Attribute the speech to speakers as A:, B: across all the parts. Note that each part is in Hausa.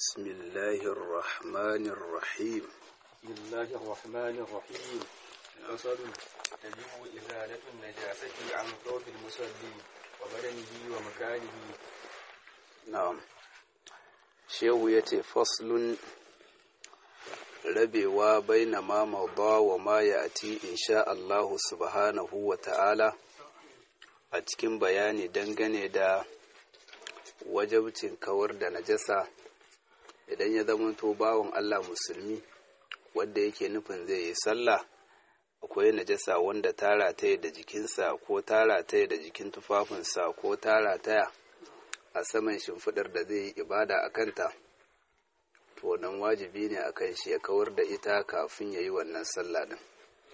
A: بسم الله الرحمن الرحيم
B: بسم الله الرحمن الرحيم فصل تجب إزالة النجاسة عن ثوب المصلي وبدنه ومكانه
A: na'am shehu ya ce faslun rabewa baina ma mauda wa ma ya ati insha Allahu subhanahu wa ta'ala a cikin bayani dangane da wajabcin kawar da najasa idan ya zamanto bawan Allah musulmi wanda yake nufin zai yi sallah akwai najasa wanda tara taya da jikinsa ko tara taya da jikin tufafinsa ko tara taya a saman shimfiɗar da zai yi ibada a kanta to wannan wajibi ne a kan shi ya kawar da ita kafin ya yi wannan sallah din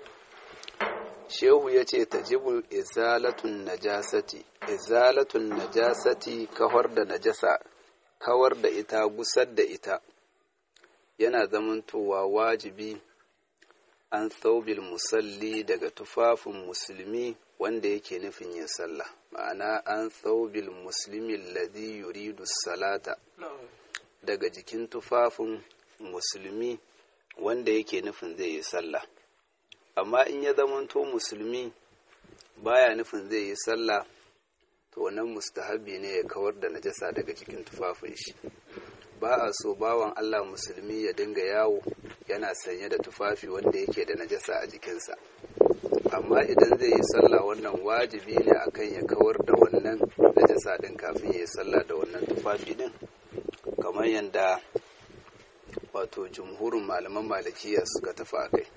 A: shehu ya ce tajibul izalatun najasati izalatun najasati kawar da najasa kawar da ita gusar da ita yana zamantowa wajibi an thaubil musalli daga tufafin musulmi wanda yake nufin yin sallah ma'ana an thaubil muslimi alladhi yuridu salata daga jikin tufafin musulmi wanda yake nufin zai yi sallah amma in ya zamanto musulmi baya nufin zai yi sallah to wannan mustahabi ne ya kawar da najasa daga jikin tufafin shi ba a so bawan Allah musulmi ya dinga yawo yana sanye da tufafi wanda yake da najasa a jikinsa amma idan zai yi sallah wannan wajibi ne akan ya kawar da wannan najasa din kafin ya yi sallah da wannan tufafi din kamar yadda wato jumhurin malaman malikiya suka tafi a kai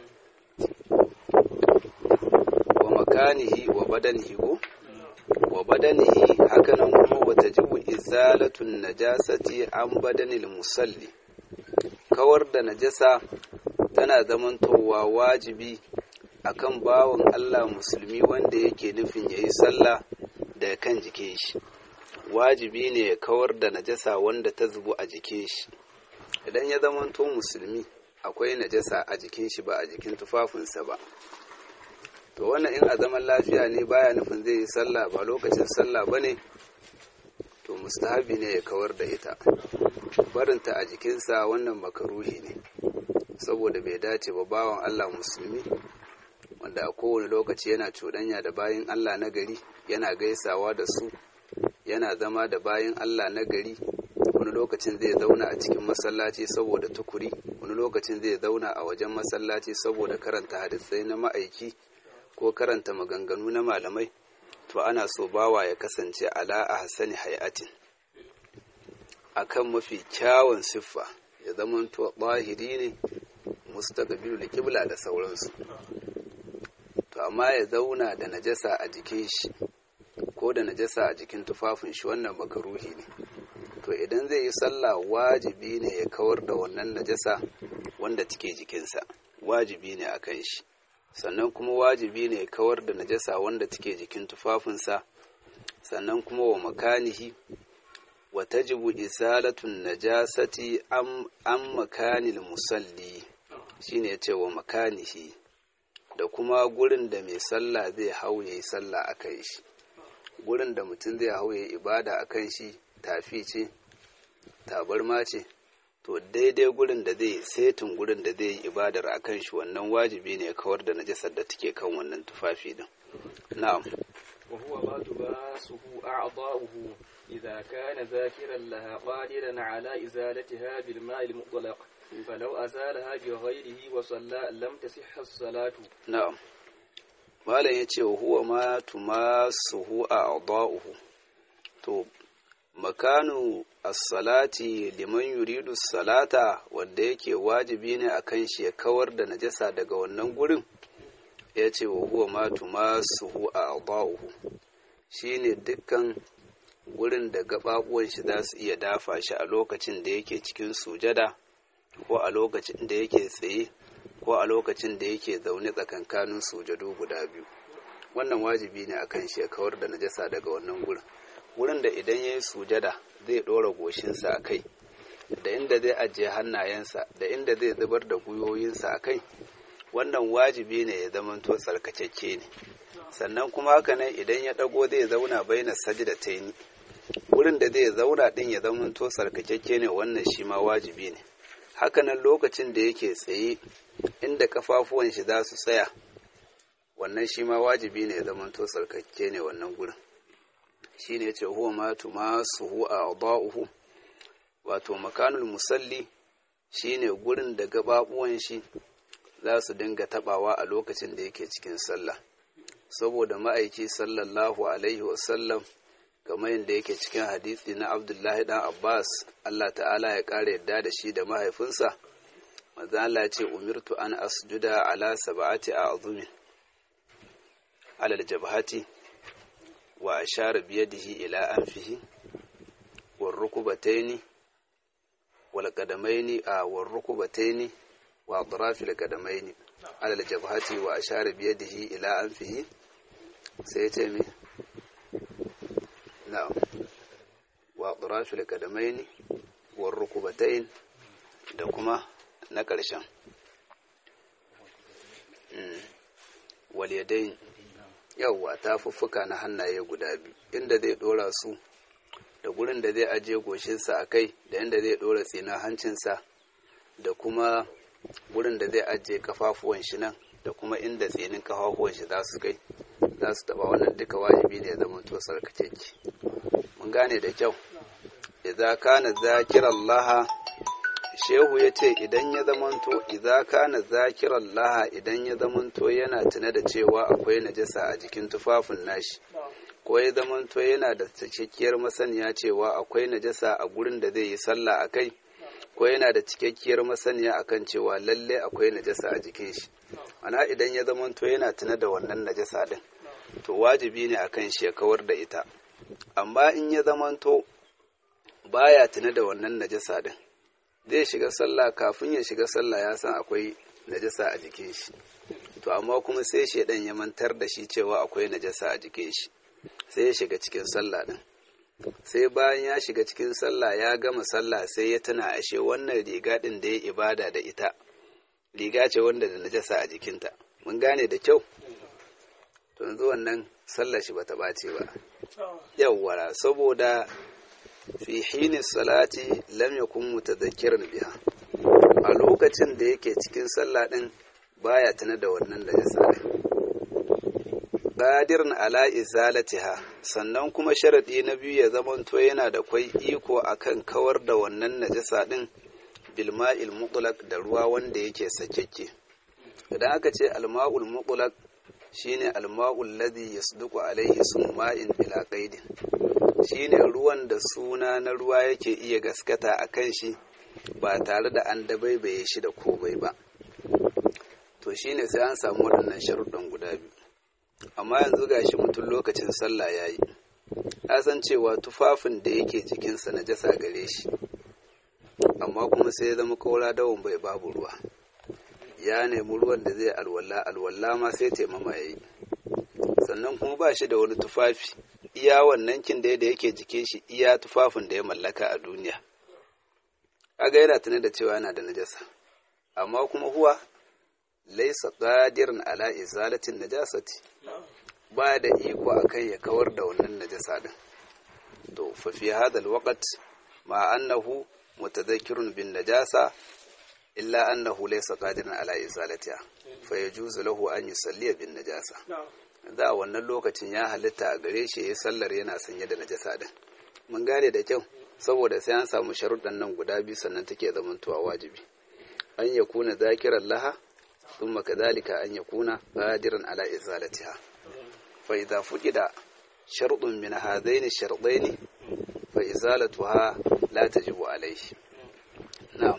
A: wa makanihi wa badanihi ko wa badanihi hakanan kuma wata jibu izalatun najasati an badanil musalli kawar da najasa tana zamantowa wajibi akan bawan Allah musulmi wanda yake nufin yayi sallah da kan jikin shi wajibi ne ya kawar da najasa wanda ta zubu a jikin shi idan ya zamanto musulmi akwai najasa a jikin shi ba a jikin tufafinsa ba to wannan in a zaman lafiya ne baya nufin zai yi sallah ba lokacin sallah ba ne to mustahabi ne ya kawar da ita barinta a jikinsa wannan makaruhi ne saboda bai dace ba bawan allah musulmi wanda a kowane lokaci yana cuɗanya da bayan allah na gari yana gaisawa da su yana zama da bayan allah na gari wani lokacin zai zauna a cikin masallaci saboda tukuri wani lokacin zai zauna a wajen masallaci saboda karanta hadisai na ma'aiki ko karanta maganganu na malamai to ana so bawa ya kasance ala a hasani hayatin akan mafi kyawun siffa ya zama to ɓahiri ne mustaqbilu da kibla da sauransu to amma ya zauna da najasa a jikin shi ko da najasa a jikin tufafin shi wannan makaruhi ne to idan zai yi sallah wajibi ne ya kawar da wannan najasa wanda take jikinsa wajibi ne a kan shi sannan kuma wajibi ne kawar da najasa wanda take jikin tufafinsa sannan kuma wa makanihi wa tajibu isalatun najasati an makanil musalli shine ya ce wa makanihi da kuma gurin da mai sallah zai hau ya yi sallah a kan shi gurin da mutum zai hau ya yi ibada a kan shi tafi ce tabarma ce to daidai gurin da zai setin gurin da zai yi ibadar a kan shi wannan wajibi ne kawar da najasar da take kan wannan tufafi din na'am
B: وهو ما تباسه أعضاؤه إذا كان ذاكرا لها قادرا على إزالتها بالماء المطلق فلو أزالها بغيره وصلى لم تصح الصلاة
A: na'am malam yace huwa ma tumasuhu a'dha'uhu to makanu as-salati liman yuridu salata wanda yake wajibi ne akan shi ya kawar da najasa daga wannan gurin ya ce wa huwa ma tumasuhu a'dha'uhu shine dukkan gurin da gababuwan shi za su iya dafa shi a lokacin da yake cikin sujada ko a lokacin da yake tsaye ko a lokacin da yake zaune tsakankanin sujadu guda biyu wannan wajibi ne akan shi ya kawar da najasa daga wannan gurin wurin da idan ya yi sujada zai ɗora goshinsa a kai da inda zai ajiye hannayensa da inda zai zubar da gwiwoyinsa a kai wannan wajibi ne ya zamanto tsarkakakke ne sannan kuma haka nan idan ya ɗago zai zauna baina sajda ta yi wurin da zai zauna din ya zama to sarkakakke ne wannan shi ma wajibi ne hakanan lokacin da yake tsaye inda kafafuwan shi za su tsaya wannan shi ma wajibi ne ya zama to sarkakke ne wannan gurin shi ne ce huwa ma tumasu hu a adauhu wato makanul musalli shine gurin da gababuwan shi za su dinga tabawa a lokacin da yake cikin sallah saboda ma'aiki sallallahu alaihi wasallam kamar yadda yake cikin hadisi na abdullahi dan abbas allah ta'ala ya ƙara yadda da shi da mahaifinsa maza Allah ce umirtu an asjuda ala sab'ati a'zumin alal jabhati wa ashara biyadihi ila anfihi war rukubataini wal qadamaini a war rukubataini wa atrafil qadamaini alal jabhati wa ashara biyadihi ila anfihi sai ce me na'am wa atrafil qadamaini war rukubatain da kuma na ƙarshen waliyadain yawwa tafuffuka na hannaye guda biyu inda zai dora su da gurin da zai ajiye goshinsa a kai da inda zai dora tsina hancinsa da kuma gurin da zai ajiye kafafuwan shi nan da kuma inda tsinin kafafuwan shi za su kai za su taba wannan duka wajibi ne ya zama to sarkakeke mun gane da kyau idza kana zakirallaha shehu ya ce idan ya zamanto idza kana zakiran laha idan ya zamanto yana tuna da cewa akwai najasa a jikin tufafin nashi ko ya zamanto yana da cikakkiyar masaniya cewa akwai najasa a gurin da zai yi sallah a kai ko yana da cikakkiyar masaniya akan cewa lalle akwai najasa a jikin shi ana idan ya zamanto yana tuna da wannan najasa din to wajibi ne akan shi ya kawar da ita amma in ya zamanto baya tuna da wannan najasa din zai shiga sallah kafin ya shiga sallah ya san akwai najasa a jikin shi to amma kuma sai shaidan ya mantar da shi cewa akwai najasa a jikin shi sai ya shiga cikin sallah din sai bayan ya shiga cikin sallah ya gama sallah sai ya tuna ashe wannan riga din da ya ibada da ita riga ce wanda da najasa a jikinta mun gane da kyau to yanzu wannan sallah shi bata bace ba yawwara saboda fi hini salati lam yakun mutadhakkiran biha a lokacin da yake cikin sallah din baya tana da wannan najasa din qadirun ala izalatiha sannan kuma sharadi na biyu ya zamanto yana da kwai iko akan kawar da wannan najasa din bil ma'il mutlaq da ruwa wanda yake sakekke idan aka ce al ma'ul mutlaq shine al ma'ul ladhi yasduqu alayhi summa'in bila qaidin shine ruwan da suna na ruwa yake iya gaskata a kan shi ba tare da an dabaibaye shi da komai ba to shine sai an samu waɗannan sharuɗan guda biyu amma yanzu gashi mutum lokacin sallah ya yi ya san cewa tufafin da yake jikinsa na jasa gare shi amma kuma sai ya zama kaura dawon bai babu ruwa ya nemi ruwan da zai alwala alwala ma sai taimama ya yi sannan kuma ba shi da wani tufafi iya wannan kin da yake jikin shi iya tufafin da ya mallaka a duniya kaga yana tunar da cewa yana da najasa amma kuma huwa laisa qadirin ala izalatin najasati ba da iko akan ya kawar da wannan najasa din to fa fi hada alwaqt ma annahu mutadhakkirun bin najasa illa annahu laysa qadiran ala izalatiha fa yajuzu lahu an yusalli bin najasa za a wannan lokacin ya halitta a gare shi ya sallar yana sanye da najasa din mun gane da kyau saboda sai an samu sharuɗan nan guda biyu sannan take zamantowa wajibi an ya kuna zakiran laha thumma kadhalika an ya kuna qadiran ala izalatiha fa idza fuqida shartun min hadaini shartaini fa izalatuha la tajibu alayhi na'am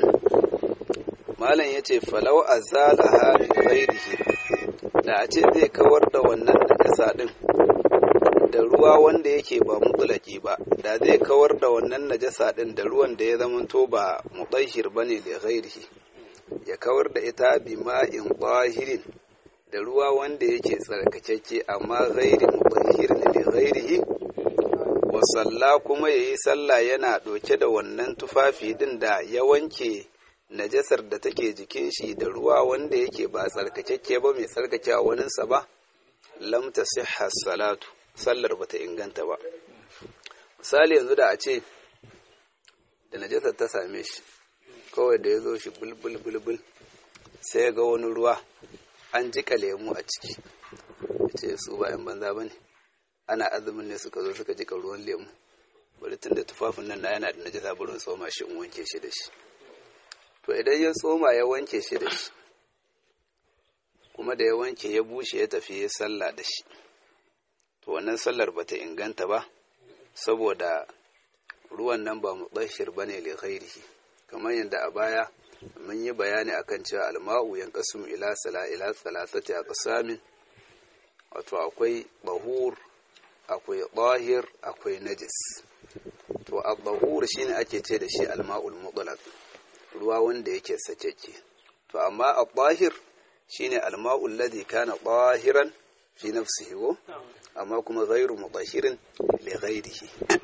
A: malam yace falau azalaha bi ghairihi da a ce zai kawar da wannan najasa din da ruwa wanda yake ba mutulaki ba da zai kawar da wannan najasa din da ruwan da ya zamanto ba mutahhir bane da ghairihi ya kawar da ita bi ma'in qahirin da ruwa wanda yake tsarkakeke amma ghairi mutahhir ne da ghairihi wa salla kuma yayi sallah yana doke da wannan tufafi din da ya wanke najasar da take jikin shi da ruwa wanda yake ba tsarkakakke ba mai tsarkake a waninsa ba lam tasihha salatu sallar bata inganta ba misali yanzu da a ce da najasar ta same shi kawai da ya zo shi bulbul bulbul sai ya ga wani ruwa an jika lemu a ciki ya ce su bayan banza ba ne ana azumin ne suka zo suka jika ruwan lemu bari tun da tufafin nan na yana da najasa burin tsoma shi in wanke shi da shi to idan ya tsoma ya wanke shi da shi kuma da ya wanke ya bushe ya tafi ya sallah da shi to wannan sallar bata inganta ba saboda ruwan nan ba mubashir bane li ghairihi kamar yadda a baya mun yi bayani akan cewa alma'u yanqasum ila sala ila salasati aqsamin wato akwai bahur akwai zahir akwai najis to al-bahur shine ake ce da shi alma'ul mutlaq ruwa wanda yake sakeke to amma al-zahir shine alma'ul ladhi kana zahiran fi nafsihi wo amma kuma ghairu mutahirin li ghairihi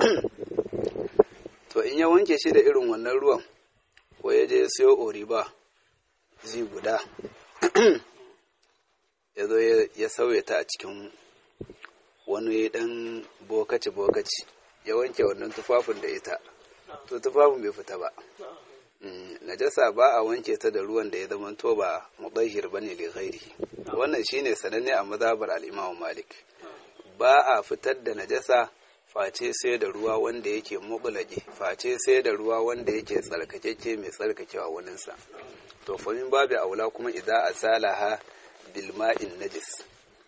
A: to in ya wanke shi da irin wannan ruwan ko ya je siyo oriba zi guda ya zo ya sauya ta a cikin wani dan bokaci-bokaci ya wanke wannan tufafin da ita to tufafin bai fita ba najasa ba a wanke ta da ruwan da ya zama to ba mudahir bane li ghairihi wannan shine sananne a mazhabar al-Imam Malik ba a fitar da najasa face sai da ruwa wanda yake muqlaqi face sai da ruwa wanda yake tsarkakeke mai tsarkakewa wannan sa to fa min babu aula kuma idza asalaha bil ma'in najis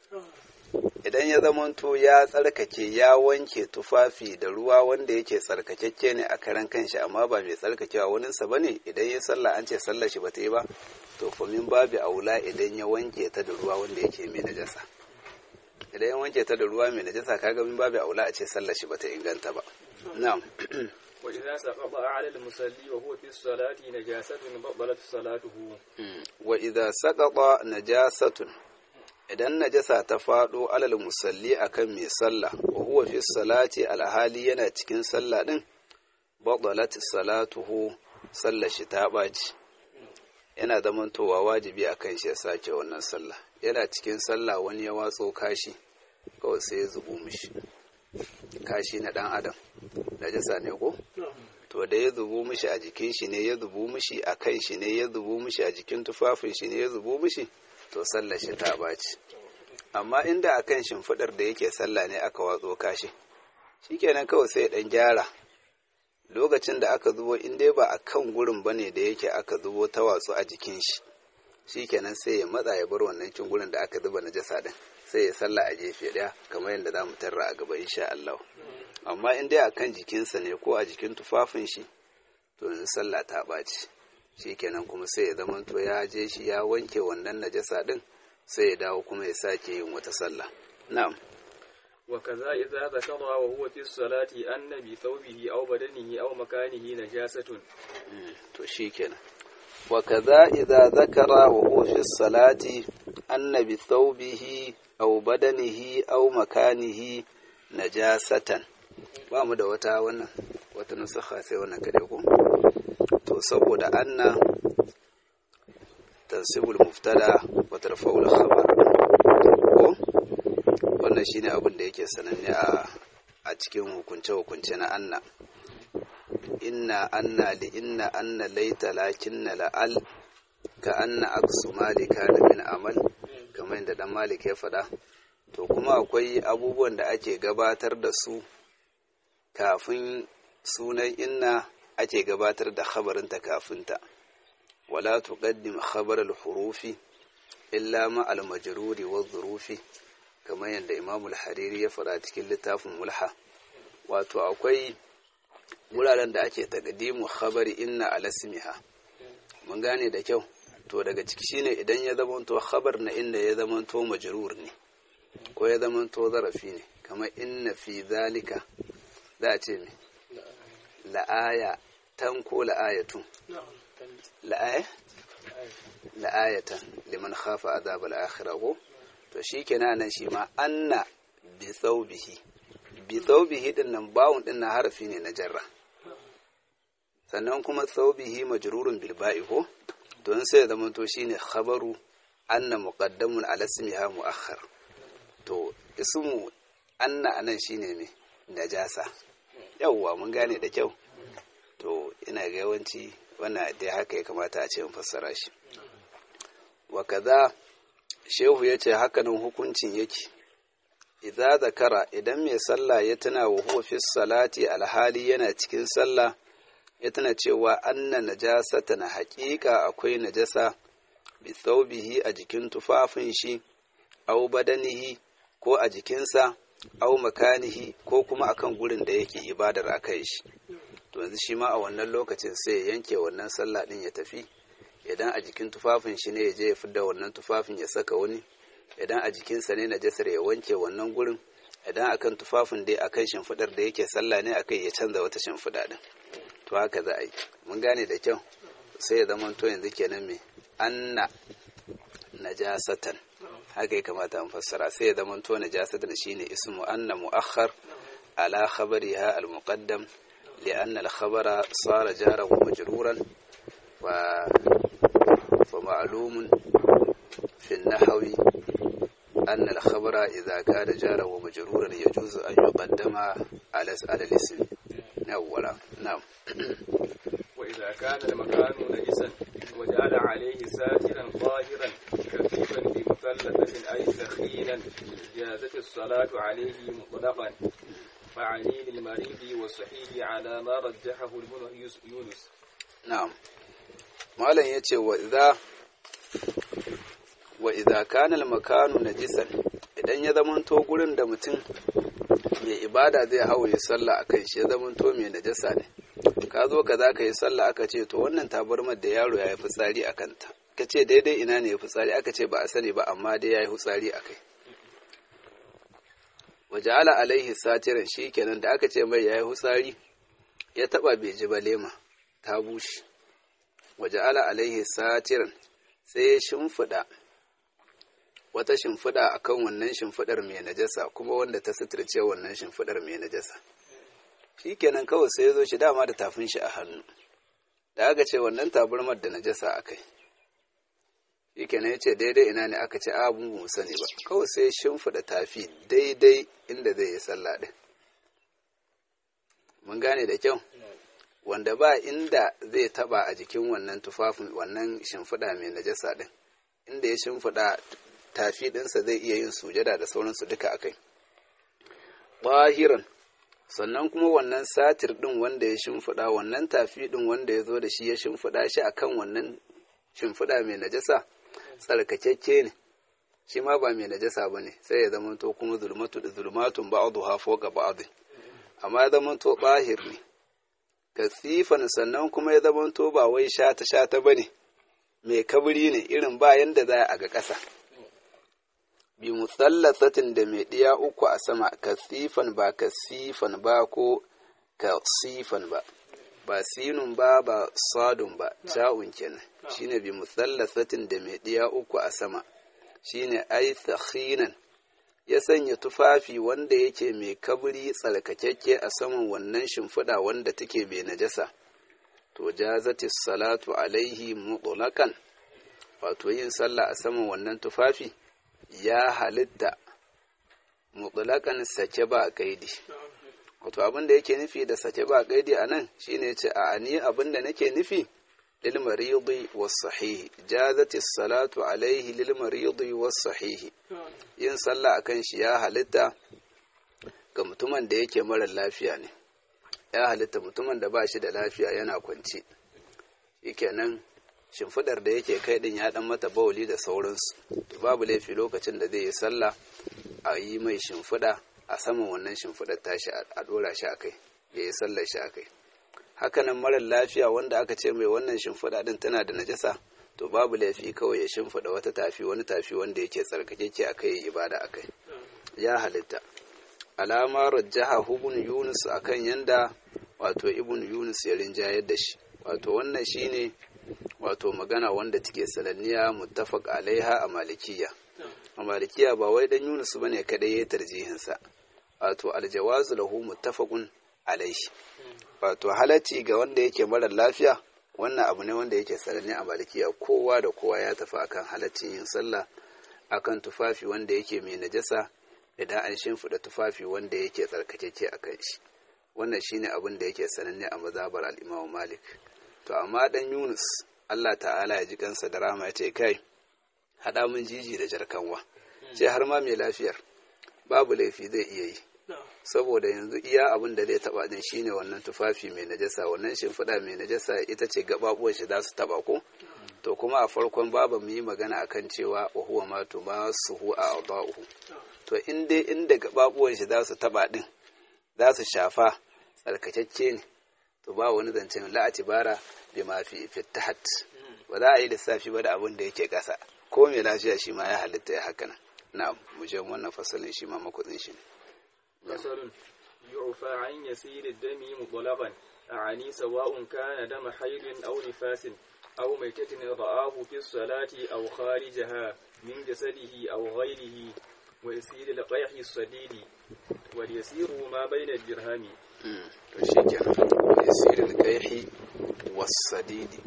A: idan ya zamanto ya tsarkake ya wanke tufafi da ruwa wanda yake tsarkakekke ne a karan kanshi amma ba mai tsarkakewa waninsa ba ne idan ya sallah an ce sallah shi ba ta yi ba to famin babu aula idan ya wanke ta da ruwa wanda yake mai najasa idan ya wanke ta da ruwa mai najasa kaga min babu aula a ce sallah shi ba ta inganta ba na'am
B: وإذا سقط على المصلي وهو في الصلاة نجاسة بطلت صلاته
A: wa idza saqata najasatun idan najasa ta faɗo alal musalli akan mai sallah wa huwa fi salati alhali yana cikin sallah din batalat salatuhu sallar shi ta ɓaci yana zamantowa wajibi akan shi ya sake wannan sallah yana cikin sallah wani ya watso kashi kawai sai ya zubo mishi kashi na ɗan adam najasa ne ko to da ya zubo mishi a jikin shi ne ya zubo mishi a kan shi ne ya zubo mishi a jikin tufafin shi ne ya zubo mishi to sallar shi ta baci amma inda a kan shimfiɗar da yake sallah ne aka watso kashi shikenan kawai sai dan gyara lokacin da aka zubo in dai ba a kan gurin bane da yake aka zubo ta watsu a jikin shi shikenan sai ya matsa ya bar wannan cin gurin da aka zuba najasa din sai ya sallah a gefe daya kamar yadda za mu tarra a gaba insha Allah amma in dai akan jikinsa ne ko a jikin tufafin shi to yanzu sallah ta ɓaci shikenan kuma sai ya zama to ya je shi ya wanke wannan najasa din sai ya dawo kuma ya sake yin wata sallah na'am
B: وكذا إذا ذكر وهو في الصلاة أن بثوبه أو بدنه أو مكانه نجاسة
A: to shikenan وكذا إذا ذكر وهو في الصلاة أن بثوبه أو بدنه أو مكانه نجاسة ba mu da wata wannan wata nusakha sai wannan kade ko to saboda anna tansibul muftada wa tarfa'ul khabar ko wannan shine abin da yake sananne a a cikin hukunce hukunce na anna inna anna li inna anna laita lakinna la'al ka anna aksu malika da min amal kamar yadda dan malik ya faɗa to kuma akwai abubuwan da ake gabatar da su kafin sunan inna ake gabatar da khabarinta kafinta wala tuqaddim khabar al-hurufi illa ma al-majruri wa dhurufi kamar yadda Imam al-Hariri ya faɗa cikin littafin Mulha wato akwai wuraren da ake taqdimu khabari inna ala ismiha mun gane da kyau to daga ciki shine idan ya zamanto khabar na inda ya zamanto majrur ne ko ya zamanto zarafi ne kamar inna fi zalika za a ce me la'aya tan ko la'ayatun la'aya la'ayatan liman khafa azab al-akhirah ko to shikenan nan shi ma anna bi thawbihi bi thawbihi din nan bawun din nan harafi ne na jarra sannan kuma thawbihi majrurun bil ba'i ko don sai zama to shine khabaru anna muqaddamun ala ismiha muakhar to ismu anna anan shine me najasa yawwa mun gane da kyau to ina ga yawanci wannan dai haka ya kamata a ce in fassara shi wa kaza shehu ya ce hakanan hukuncin yake idza zakara idan mai sallah ya tuna wa huwa fi salati alhali yana cikin sallah ya tuna cewa anna najasata na haƙiƙa akwai najasa bi thawbihi a jikin tufafin shi au badanihi ko a jikinsa au makanihi ko kuma akan gurin da yake ibadar aka shi to yanzu shi ma a wannan lokacin sai ya yanke wannan sallah din ya tafi idan a jikin tufafin shi ne ya je ya fidda wannan tufafin ya saka wani idan a jikinsa ne najasar ya wanke wannan gurin idan akan tufafin dai akan shimfidar da yake sallah ne akai ya canza wata shimfida din to haka za a yi mun gane da kyau sai ya zama to yanzu kenan me anna najasatan haka ya kamata an fassara sai ya zama to najasatan shine ismu anna muakhar ala khabariha al muqaddam لأن الخبر صار جارا ومجرورا و... فمعلوم في النحو أن الخبر إذا كان جارا ومجرورا يجوز أن يقدم على على الاسم أولا نعم
B: وإذا كان المكان نجسا وجعل عليه ساترا ظاهرا كثيفا بمثلثة أي ثخينا جازت الصلاة عليه مطلقا فعني للمريض والصحيح على ما رجحه ابن يونس
A: نعم malam ya ce wa idha kana al-makanu najisan idan ya zamanto gurin da mutum mai ibada zai hawo ya sallah akan shi ya zamanto mai najasa ne ka zo ka za ka yi sallah aka ce to wannan tabarmar da yaro ya yi fitsari a kanta ka ce daidai ina ne ya fitsari aka ce ba a sani ba amma dai ya yi fitsari a kai waje ala alaihi satiran shi kenan da aka ce mai ya yi fitsari ya taba bai ji ba lema ta bushe waje ala alaihi satiran sai ya shimfiɗa wata shimfiɗa akan wannan shimfiɗar mai najasa kuma wanda ta suturce wannan shimfiɗar mai najasa shi kenan kawai sai ya zo shi dama da tafin shi a hannu da aka ce wannan tabarmar da najasa a kai shi kenan ya ce daidai ina ne aka ce abun mu sani ba kawai sai ya shimfiɗa tafi daidai inda zai yi sallah ɗin mun gane da kyau wanda ba inda zai taba a jikin wannan tufafin wannan shimfiɗa mai najasa ɗin inda ya shimfiɗa tafi ɗinsa zai iya yin sujada da sauransu duka akai bahiran sannan kuma wannan satir ɗin wanda ya shimfiɗa wannan tafi ɗin wanda ya zo da shi ya shimfiɗa shi akan wannan shimfiɗa mai najasa tsarkakekke ne shi ma ba mai najasa ba ne sai ya zama to kuma zulmatu da zulmatun ba'adu ha foka ba'adu amma ya zama to bahir ne kasifan sannan kuma ya zama to ba wai shata shata ba ne mai kabri ne irin ba yanda za a ga ƙasa bi musallasatin da mai ɗiya uku a sama kasifan ba kasifan ba ko kasifan ba ba sinun ba ba sadun ba ca'un kenan shine bi musallasatin da mai ɗiya uku a sama shine ai sakhinan ya sanya tufafi wanda yake mai kabri tsarkakekke a saman wannan shimfiɗa wanda take bai najasa to jazati salatu alaihi mutlaqan wato yin sallah a saman wannan tufafi ya halitta mutlaqan sake ba kaidi wato abin da yake nufi da sake ba kaidi a nan shine ce a ani abin da nake nufi lil maridi was sahihi jazati salatu alaihi lil maridi was sahihi yin sallah akan shi ya halitta ga mutumin da yake mara lafiya ne ya halitta mutumin da ba shi da lafiya yana kwance shikenan shimfidar da yake kai din ya dan mata bauli da sauransu babu laifi lokacin da zai yi sallah a yi mai shimfida a saman wannan shimfidar tashi a dora shi akai ya yi sallar shi akai hakanan marar lafiya wanda aka ce mai wannan shimfida din tana da najasa to babu laifi kawai ya shimfida wata tafi wani tafi wanda yake tsarkakeke akai ya ibada akai ya halitta alama rajjaha ibn yunus akan yanda wato ibn yunus ya rinjayar da shi wato wannan shine wato magana wanda take sananniya muttafaq alaiha a malikiya a malikiya ba wai dan yunus bane kadai ya tarjihin sa wato aljawazu lahu muttafaqun alaihi wato halacci ga wanda yake mara lafiya wannan abu ne wanda yake sananne a malikiya kowa da kowa ya tafi akan halaccin yin sallah akan tufafi wanda yake mai najasa idan an shimfiɗa tufafi wanda yake tsarkakeke a kan shi wannan shine abin da yake sananne a mazhabar al-Imam Malik to amma dan Yunus Allah ta'ala ya ji kansa da rama ya ce kai hada mun jiji da jarkanwa ce har ma mai lafiyar babu laifi zai iya yi saboda yanzu iya abin da zai taba din shine wannan tufafi mai najasa wannan shimfiɗa mai najasa ita ce gababuwan shi za su taba ko to kuma a farkon babu mu yi magana akan cewa wa huwa ma tu ma suhu a adahu to in dai inda gababuwan shi za su taba din za su shafa tsarkakecce ne to ba wani zancen la'ati bara bi ma fi fitahat ba za a yi lissafi ba da abin da yake ƙasa ko mai lafiya shi ma ya halitta ya haka nan na mu je wannan fasalin shi ma makudin shi ne
B: مثل يعفى عن يسير الدم مطلقا أعني سواء كان دم حيض أو نفاس أو ميتة رآه في الصلاة أو خارجها من جسده أو غيره ويسير القيح الصديد واليسير ما بين الدرهم
A: to shi kenan yasirin kaihi wasadidi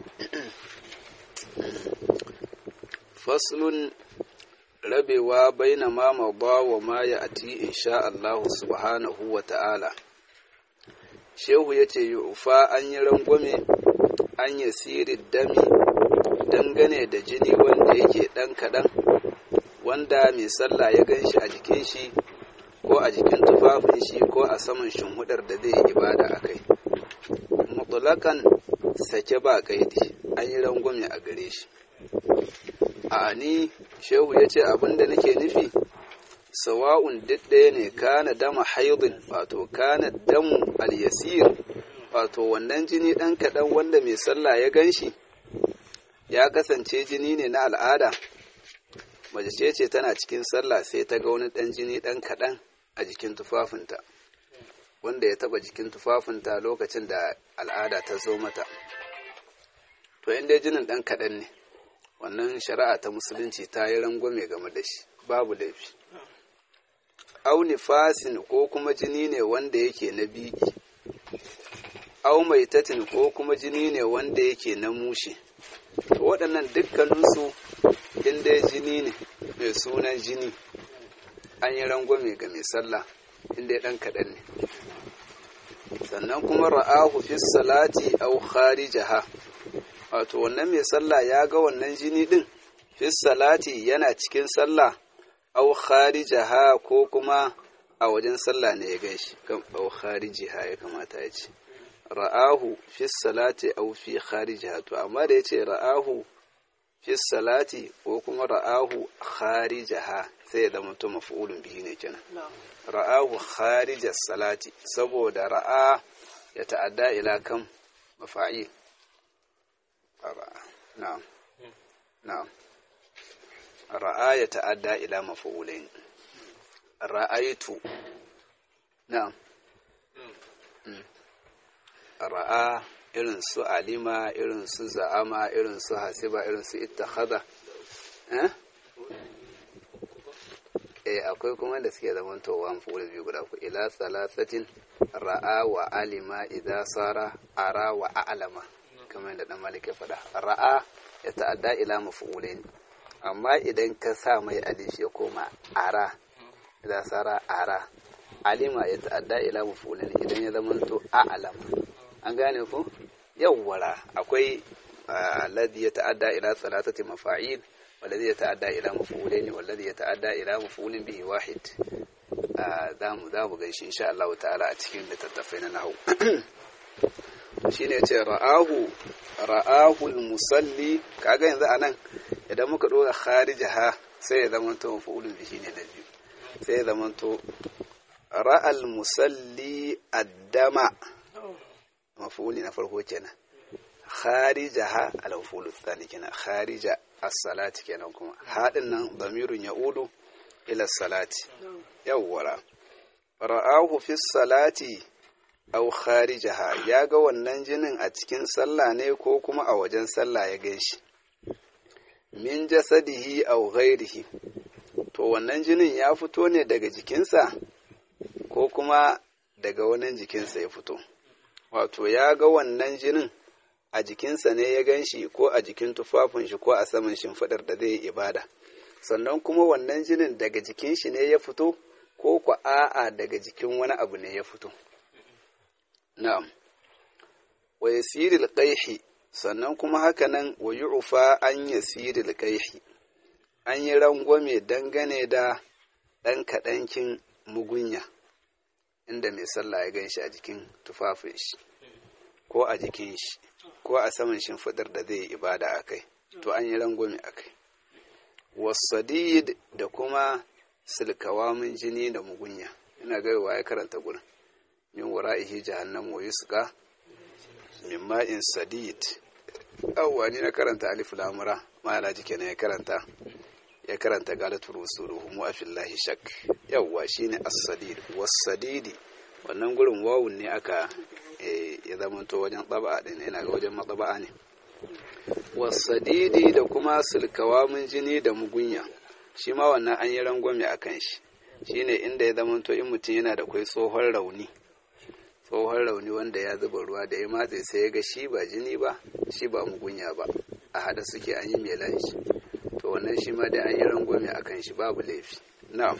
A: faslun rabewa baina ma mada wa ma ya ati insha Allah subhanahu wa ta'ala shehu ya ce yufa an yi rangwame an yi siri dami dangane da jini wanda yake ɗan kaɗan wanda mai sallah ya gan shi a jikin shi ko a jikin tufafin shi ko a saman shimhudar da zai yi ibada a kai mutulakan sake ba kaidi an yi rangwame a gare shi a ni shehu ya ce abinda nake nufi sawa'un duk ɗaya ne kana dama haidin wato kana damu al-yasir wato wannan jini ɗan kaɗan wanda mai sallah ya gan shi ya kasance jini ne na al'ada mace ce tana cikin sallah sai ta ga wani ɗan jini ɗan kaɗan a jikin tufafinta wanda ya taba jikin tufafinta lokacin da al'ada ta zo mata to inda jinin ɗan kaɗan ne wannan shari'a ta musulunci ta yi rangwame game da shi babu laifi au nifasin ko kuma jini ne wanda yake na biki au maitatin ko kuma jini ne wanda yake na mushe waɗannan dukkaninsu inda jini ne mai sunan jini an yi rangwame ga mai sallah inda ɗan kaɗan ne sannan kuma ra'ahu fi salati au kharijaha wato wannan mai sallah ya ga wannan jini ɗin fi salati yana cikin sallah au kharijaha ko kuma a wajen sallah ne ya gan shi kan au kharijiha ya kamata ya ce ra'ahu fi salati au fi kharijaha to amma da ya ce ra'ahu fi salati ko kuma ra'ahu kharijaha sai da mutum maf'ulun bihi ne kenan ra'ahu kharijas salati saboda ra'a ya ta'adda ila kan mafa'il na'am na'am ra'a ya ta'adda ila maf'ulain ra'aitu na'am ra'a irin su alima irin su za'ama irin su hasiba irin su ittakhadha eh eh akwai kuma da suke zaman towa mafulu biyu guda ku ila salasatin ra'a wa alima idza sara ara wa a'lama kamar da dan malik ya faɗa ra'a ya ta'adda ila mafulain amma idan ka sa mai alif ya koma ara idza sara ara alima ya ta'adda ila mafulain idan ya zama to a'lama an gane ku yawwara akwai alladhi yata'adda ila salatati mafa'il والذي يتعدى إلى مفعولين والذي يتعدى إلى مفعول به واحد zamu zamu gaishe insha Allah ta'ala a cikin littattafai na nahu shine yace ra'ahu ra'ahu al-musalli kaga yanzu anan idan muka dora kharijaha sai ya zama to maf'ulun bihi ne da biyu sai ya zama to ra'al musalli addama maf'uli na farko kenan kharijaha al-maf'ul thani kenan kharija as-salati kenan kuma hadin nan damirun ya'udu ila salati yawwara ra'ahu fi salati aw kharijaha ya ga wannan jinin a cikin sallah ne ko kuma a wajen sallah ya ganshi min jasadihi aw ghairihi to wannan jinin ya fito ne daga jikinsa ko kuma daga wani jikinsa ya fito wato ya ga wannan jinin a jikinsa ne ya gan shi ko a jikin tufafin shi ko a saman shimfiɗar da zai yi ibada sannan kuma wannan jinin daga jikin shi ne ya fito ko kwa a'a daga jikin wani abu ne ya fito na'am wa yasiril qaihi sannan kuma haka nan wa yu'fa an yasiril qaihi an yi rangwame dangane da ɗan kaɗankin mugunya inda mai sallah ya gan shi a jikin tufafin shi ko a jikin shi ko a saman shimfiɗar da zai yi ibada a kai to an yi rangwame a kai wasadid da kuma silkawamin jini da mugunya ina gaiwa ya karanta gurin min wara'ihi jahannam wa yusqa min ma'in sadid awwa ni na karanta alif lamura ma'ana jike ne ya karanta ya karanta galatu rusuluhu mu afillahi shak yawwa shine as-sadid was-sadidi wannan gurin wawun ne aka ya zamanto wajen tsaba din ina ga wajen matsaba ne was-sadidi da kuma sulkawamin jini da mugunya shi ma wannan an yi rangwame akan shi shine inda ya zamanto in mutum yana da kwai tsohon rauni tsohon rauni wanda ya zuba ruwa da ya matse sai ya ga shi ba jini ba shi ba mugunya ba a hada suke an yi melan shi to wannan shi ma dai an yi rangwame a kan shi babu laifi na'am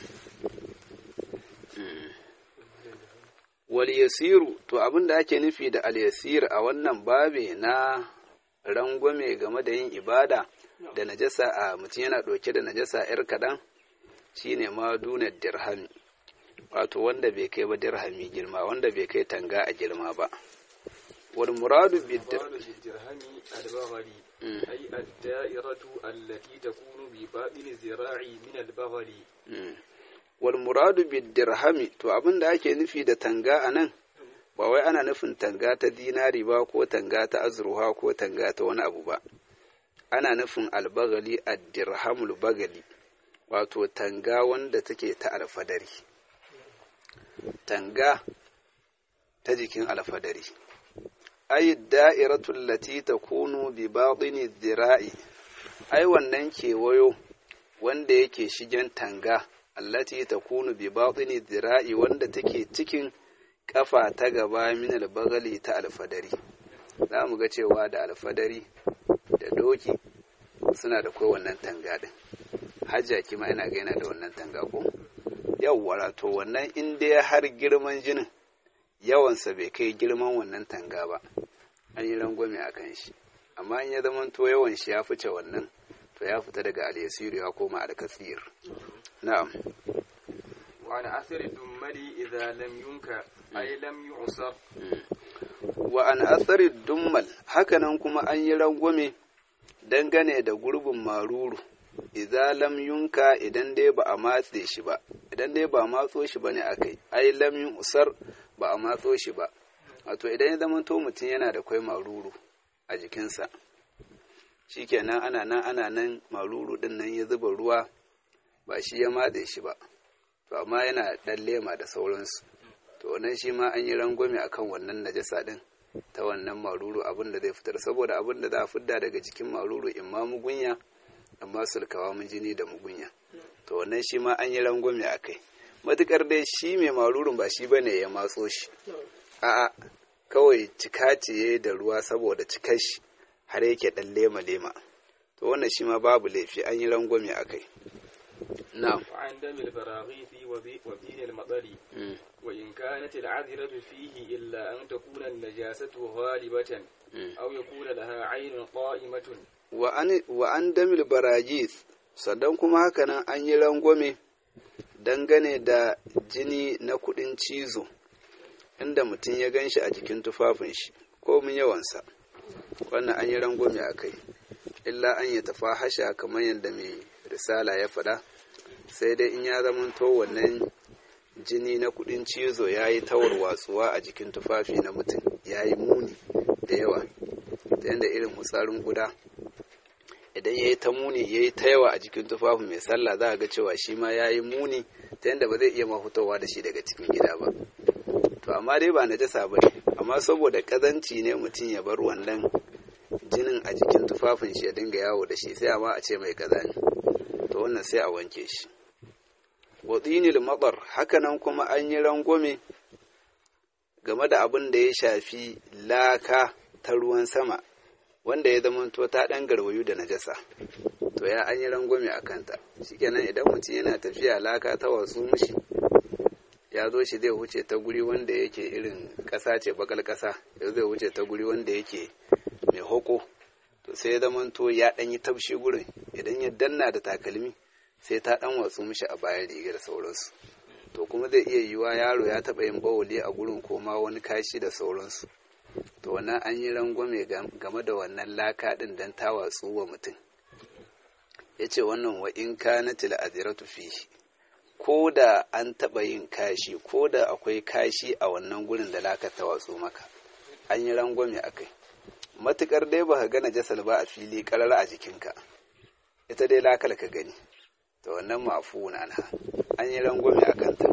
A: wal yasiru to abin da ake nufi da al yasir a wannan babe na rangwame game da yin ibada da najasa a mutum yana ɗauke da najasa yar kaɗan shine ma dunar dirhami wato wanda bai kai ba dirhami girma wanda bai kai tanga a girma ba wal muradu bid
B: بالدرهم البغل أي الدائرة التي تكون بباطن الذراع من البغل
A: wal muradu bid dirhami to abin da ake nufi da tanga anan ba wai ana nufin tanga ta dinari ba ko tanga ta azurha ko tanga ta wani abu ba ana nufin albagali ad-dirhamul bagali wato tanga wanda take ta alfadari tanga ta jikin alfadari ay da'iratu allati takunu bi batini dhira'i ai wannan kewayo wanda yake shigen tanga allati takunu bi batini dhira'i wanda take cikin kafa ta gaba min albagali ta alfadari za mu ga cewa da alfadari da doki suna da kai wannan tanga din hajjaki ma ina ga yana da wannan tanga ko yawwa to wannan in dai har girman jinin yawansa bai kai girman wannan tanga ba an yi rangwame a kan shi amma in ya zama to yawan shi ya fice wannan to ya fita daga alyasiru ya koma alkasir na'am
B: وعن أثر الدمل إذا لم ينكى أي لم يعصر
A: wa an athari dummal hakanan kuma an yi rangwame dangane da gurbin maruru idza lam yunka idan dai ba a matse shi ba idan dai ba a matso shi ba ne akai ai lam yun usar ba a matso shi ba wato idan ya zama to mutum yana da kwai maruru a jikinsa shikenan ana nan ana nan maruru din nan ya zuba ruwa ba shi ya matse shi ba to amma yana dan lema da sauransu to wannan shi ma an yi rangwame akan wannan najasa din ta wannan maruru abin da zai fitar saboda abin da za a fidda daga jikin maruru in ma mugunya amma sulkawa mun jini da mugunya to wannan shi ma an yi rangwame a kai matukar dai shi mai marurun ba shi bane ya matso shi a'a kawai cika ce da ruwa saboda cikar shi har yake dan lema lema to wannan shi ma babu laifi an yi rangwame a kai na'am
B: وعن دم البراغيث وبي- وبين المطر وإن كانت العذرة فيه إلا أن تكون النجاسة غالبة أو يكون لها عين قائمة
A: wa an damil barajis sannan kuma haka nan an yi rangwame dangane da jini na kudin cizo inda mutum ya gan shi a jikin tufafin shi ko mun yawansa wannan an yi rangwame a kai illa an yi tafa hasha kamar yadda mai risala ya faɗa sai dai in ya zamanto wannan jini na kudin cizo ya yi tawar watsuwa a jikin tufafi na mutum ya yi muni da yawa ta yadda irin hutsarin guda idan ya yi ta muni ya yi ta yawa a jikin tufafin mai sallah za a ga cewa shi ma ya yi muni ta yadda ba zai iya mahutawa da shi daga cikin gida ba to amma dai ba najasa ba ne amma saboda kazanci ne mutum ya bar wannan jinin a jikin tufafin shi ya dinga yawo da shi sai amma a ce mai kaza ne to wannan sai a wanke shi wadinil matsar hakanan kuma an yi rangwame game da abin da ya shafi laka ta ruwan sama wanda ya zamanto ta ɗan garwayu da najasa to ya an yi rangwame a kanta shikenan idan mutum yana tafiya laka ta wasu mushi ya zo shi zai wuce ta guri wanda yake irin ƙasa ce bakal ƙasa ya zai wuce ta guri wanda yake mai hoko to sai ya zamanto ya ɗan yi taushi gurin idan ya danna da takalmi sai ta ɗan watsu mishi a bayan rigar sauransu to kuma zai iya yiwa yaro ya taɓa yin bawuli a gurin ko ma wani kashi da sauransu to wannan an yi rangwame game da wannan laka ɗin don ta watsu wa mutum ya ce wannan wa in kanatil aziratu fihi ko da an taɓa yin kashi ko da akwai kashi a wannan gurin da laka ta watsu maka an yi rangwame a kai matukar dai ba ka gana jasal ba a fili karar a jikinka ita dai lakal ka gani to wannan mafu na an yi rangwame a kanta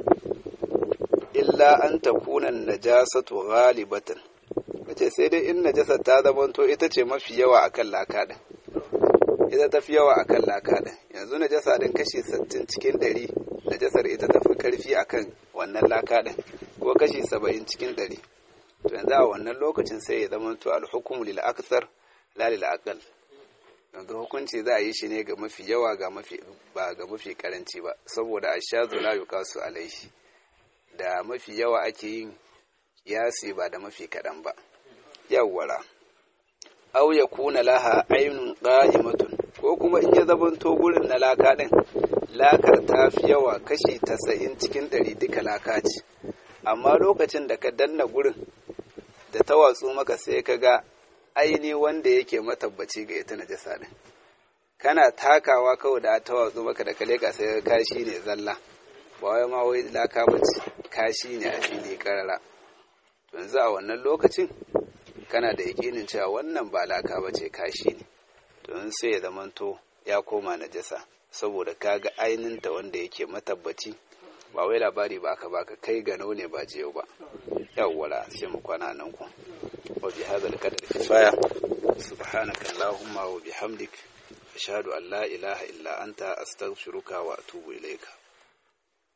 A: illa an ta kunan najasatu ghalibatan wace sai dai in najasar ta zamanto ita ce mafi yawa akan laka din ita ta fi yawa akan laka din yanzu najasa din kashi 60 cikin 100 najasar ita ta fi karfi akan wannan laka din ko kashi 70 cikin 100 to yanzu a wannan lokacin sai ya zama to alhukumu lil akthar la lil aqal yanzu hukunci za a yi shi ne ga mafi yawa ga mafi ba ga mafi karanci ba saboda ashazu la yuqasu alaihi da mafi yawa ake yin kiyasi ba da mafi kadan ba yawwara aw yakuna laha aynun qa'imatun ko kuma in ya zabanto gurin na laka din lakar ta fi yawa kashi 90 cikin 100 duka laka ce amma lokacin da ka danna gurin da ta watsu maka sai ka ga aini wanda yake matabbaci ga ita najasa din kana takawa kawai da ta watsu maka da kaleka sai ka kashi ne zalla ba wai ma wai laka bace kashi ne a fili karara yanzu a wannan lokacin kana da yakinin cewa wannan ba laka bace kashi ne to sai ya zamanto ya koma najasa saboda kaga aininta wanda yake matabbaci ba wai labari ba aka baka kai gano ne ba jiyo ba yawwala sai mu kwana nan ku wa bi hadha al-qadar kifaya subhanaka allahumma wa bihamdik ashhadu an la ilaha illa anta astaghfiruka wa atubu ilayka